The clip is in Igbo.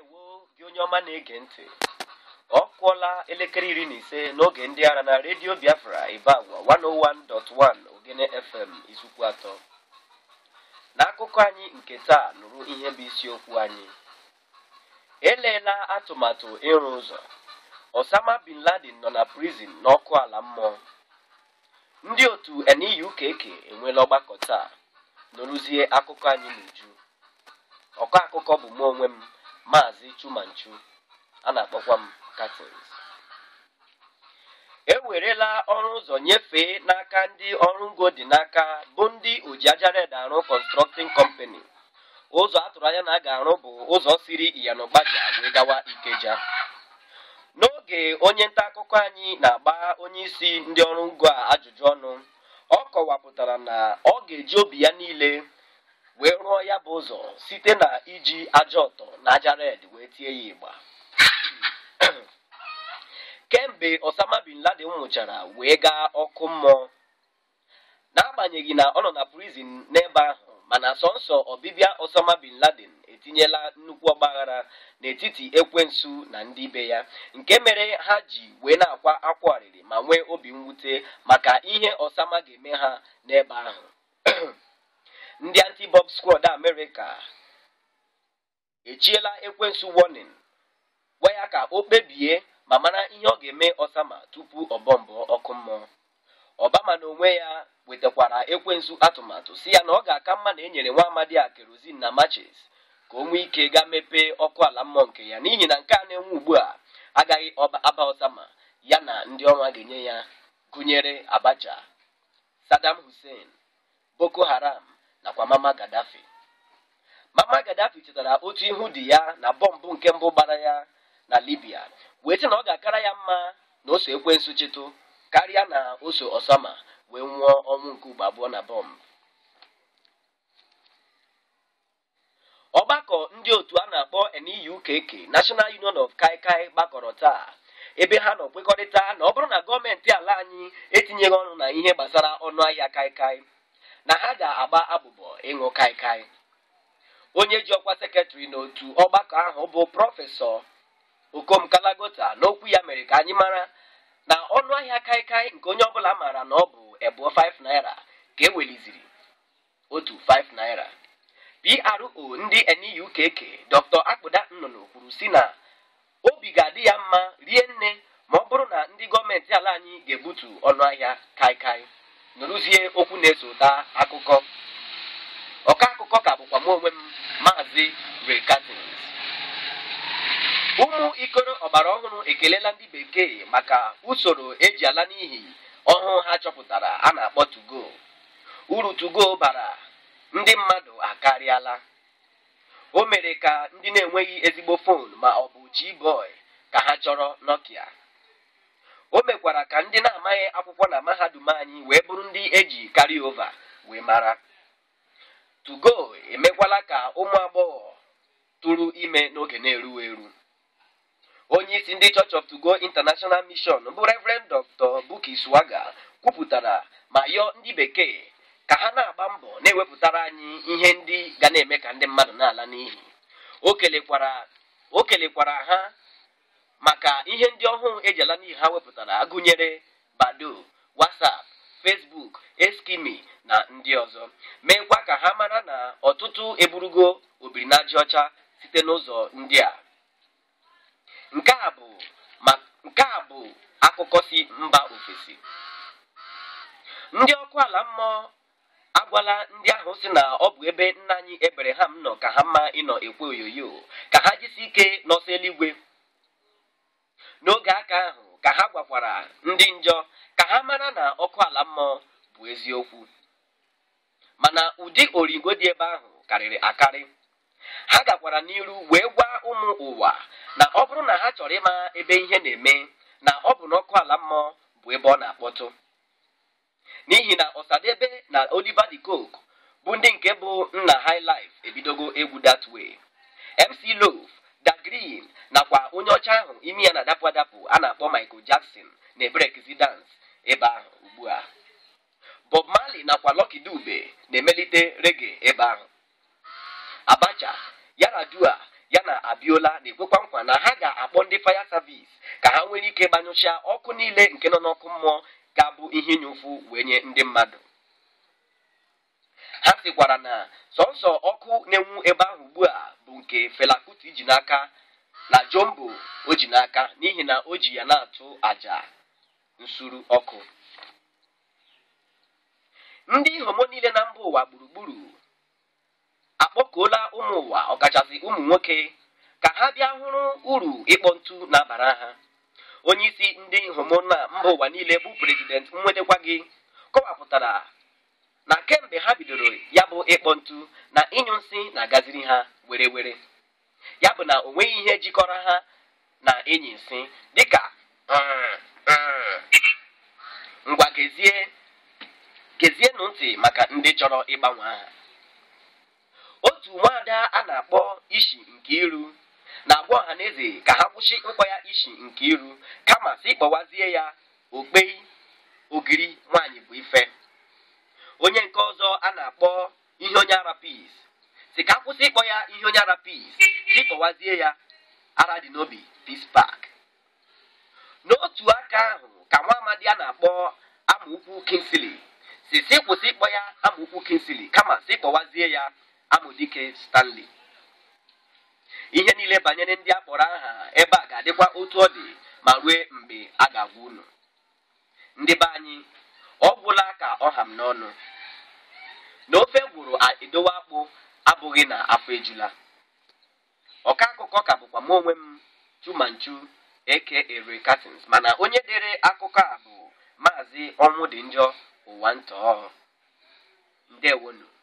ndewo gị onye ọma na-ege ntị ọ kụọla elekere iri na ise n'oge ndị ara na redio biafra ibeagwa 101.1 ogene fm izukwu atọ n'akụkọ anyị nke taa nụrụ ihe bụ isiokwu anyị elela atụmatụ ịrụ ụzọ osama bin laden nọ na prizin n'ọkụ ala mmụọ ndị otu NEUKK enweela ọgbakọ taa nụrụzie akụkọ anyị n'uju ọkọ akụkọ bụ mụ onwe m maazị chumanchu a na-akpọkwa m Catins ewerela ọrụ ụzọ nyefee n'aka ndị ọrụ ngo dị n'aka bụ ndị ojiajared arụ constructing company ụzọ atụrụ anya na a ga-arụ bụ ụzọ siri iyanogbaja wee gawa ikeja n'oge onye nta akụkọ anyị na-agba onye isi ndị ọrụ ngo a ajụjụ ọnụ ọ kọwapụtara na ọ ga-eji obi ya niile wee rụọ ya bụ ụzọ site na iji aja ọtọ na aja red wee tie ya ịgba kemgbe osama bin laden nwụchara wee gaa ọkụ mmụọ n'agbanyeghị na ọ nọ na prizin n'ebe ahụ mana sọnsọ ọbịbịa osama bin laden etinyela nnukwu ọgbaghara n'etiti ekwensu na ndị be ya nke mere ha ji wee na-akwa akwa ọrịrị ma nwee obi mwute maka ihe osama ga-eme ha n'ebe ahụ ndị anti-bob squad amerịka echiela ekwensu warning gwa ya ka o kpebie ma mara ihe ọ ga-eme osama tupu ọbọmbọ ọkụ mmụọ obama na onwe ya wetakwara ekwensu atụmatụ si ya na ọ ga-aka mma na enyere nwa amadi a kerozin na matches ka o nwee ike gaa mepee ọkụ ala mmụọ nke ya n'ihi na nke a na-enwe ugbu a agaghị aba osama ya na ndị ọnwa ga-enye ya gụnyere abacha saddam hussein boko haram nakwa mama gaddafi mama gaddafi chetara otu ihu dị ya na bọmbụ nke mbụ gbara ya na libya wee sị na ọ ga-akara ya mma na o so ekwensu chịtụ karịa na o so osama wee nwụọ ọnwụ nke ugbo abụọ na bọmbụ ọgbakọ ndị otu a na-akpọ NEUKK National Union of Kaikai gbakọrọ taa ebe ha nọ kwekọrịta na ọ bụrụ na gọọmenti ala anyị etinyeghị ọnụ na ihe gbasara ọnụ ahịa kaikai na ha ga-agba abụbọ ịṅụ kaikai onye ji ọkwa sekretrị n'otu ọgbakọ ahụ bụ prọfesọ okom kalagota n'okwu ya mere ka anyị mara na ọnụ ahịa kaikai nke onye ọbụla maara na ọ bụ ebuo 5 naira ka eweliziri otu 5 naira PRO ndị NEUKK Dr. Akpụda Nnụnụ kwuru si na obi ga-adị ya mma rie nne ma ọ bụrụ na ndị gọọmenti ala anyị ga-ebutu ọnụ ahịa kaikai nụrụzie okwu na-esota akụkọ ọka akụkọ ka bụkwa m onwe m maazị Ray Catins ụmụ ikoro ọgbara ọhụrụ ekelela ndị bekee maka usoro eji ala n'ihi ọhụụ ha chọpụtara a na-akpọ tugo uru tugo bara ndị mmadụ akarịala o mere ka ndị na-enweghị ezigbo fon ma ọ bụ Gboy ka ha chọrọ Nokia o mekwara ka ndị na-amaghị akwụkwọ na mahadum anyị wee bụrụ ndị eji carry over wee mara tugo emekwala ka ụmụ agbọghọ tụrụ ime n'oge na-erughị eru onye isi ndị Church of Togo International Mission bụ Reverend Dr. Buki Swaga kwupụtara ma yọọ ndị bekee ka ha na-agba mbọ na-ewepụtara anyị ihe ndị ga na-eme ka ndị mmadụ na-ala n'ihi o kelekwara o kelekwara ha maka ihe ndị ọhụụ eji ala n'ihi ha wepụtara gụnyere Bado WhatsApp Facebook Eskimi na ndị ọzọ meekwa ka ha mara na ọtụtụ eburugo obirinaja ọcha site n'ụzọ ndị a nke a bụ nke a bụ akụkọ si mba ofesi ndị ọkụ ala mmụọ agwala ndị ahụ si na ọ bụ ebe nna anyị Ebreham nọ ka ha mma ịnọ ekwe oyoyo ka ha jisi ike n'ọsọ eluigwe n'oge aka ahụ ka ha gwakwara ndị njọ ka ha mara na ọkụ ala mmụọ bụ eziokwu mana ụdị origo dị ebe ahụ karịrị akarị ha gakwara n'iru wee gwa ụmụ ụwa na ọ bụrụ na ha chọrọ ịma ebe ihe na-eme na ọ bụ n'ọkụ ala mmụọ bụ ebe ọ na-akpọtụ n'ihi na Ọsadebe na Oliver de Coque bụ ndị nke bụ nna high life ebidogo egwu that way MC Love Da Green nakwa onye ọcha ahụ imi ya na-adapụ adapụ a na-akpọ Michael Jackson na-eberekizi dance ebe ahụ ugbu a Bob Marley nakwa Lucky Dube na-emelite reggae ebe ahụ Abacha Yaradua ya na abiola na-ekwekwa nkwa na ha ga-akpọ ndị faya savis ka ha nwere ike gbanyụcha ọkụ niile nke nọ n'ọkụ mmụọ ga-abụ ihe inye ụfụ wee nye ndị mmadụ ha sịkwara na sọnsọ ọkụ na-enwu ebe ahụ ugbu a bụ nke Fela Kuti ji n'aka na Jombo o ji n'aka n'ihi na o ji ya na-atụ àjà nsuru ọkụ ndị homo niile na mba ụwa gburugburu akpọkuola ụmụ ụwa ọkachasị ụmụ nwoke ka ha bịa hụrụ uru ịkpọ ntu na-abara ha onye isi ndị homo na mba ụwa niile bụ prezident Nwedekwa gị kọwapụtara na kemgbe ha bidoro ya bụ ịkpọ ntu na ịnyụ nsị na-agaziri ha were were ya bụ na o nweghị ihe jikọrọ ha na enyi nsị dịka "Mm, mm." ngwa gezie gezienụ ntị maka ndị chọrọ ịgbanwe aha otu nwaada a na-akpọ ishi nke iru na-agwa ọha na eze ka ha kwụsị ịkpọ ya ishi nke iru kama si kpọwazie ya okpei ogiri nwaanyị bụ ife onye nke ọzọ a na-akpọ ihe onye ara pis si ka kwụsị ịkpọ ya ihe onye ara pis si kpọwazie ya ara dị n'obi pis pak n'otu aka ahụ ka nwa amadi a na-akpọ amaukwu kinsili si si kwụsị ịkpọ ya amaukwu kinsili kama si kpọwazie ya amụdike stanley ihe niile banyere ndị a kpọrọ aha ebe a ga-adịkwa otu ọ dị ma rue mgbe a ga-agwa unu ndị be anyị ọ gwụla ka ọ ha m n'ọnụ na ofe gwụrụ edowe akpụ abụghị na afọ ejula ọka akụkọ ka bụkwa m onwe m chumanchu eke ere katins mana onye dere akụkọ a bụ maazị ọnwụ dị njọ ụwa ntọọ ndewonu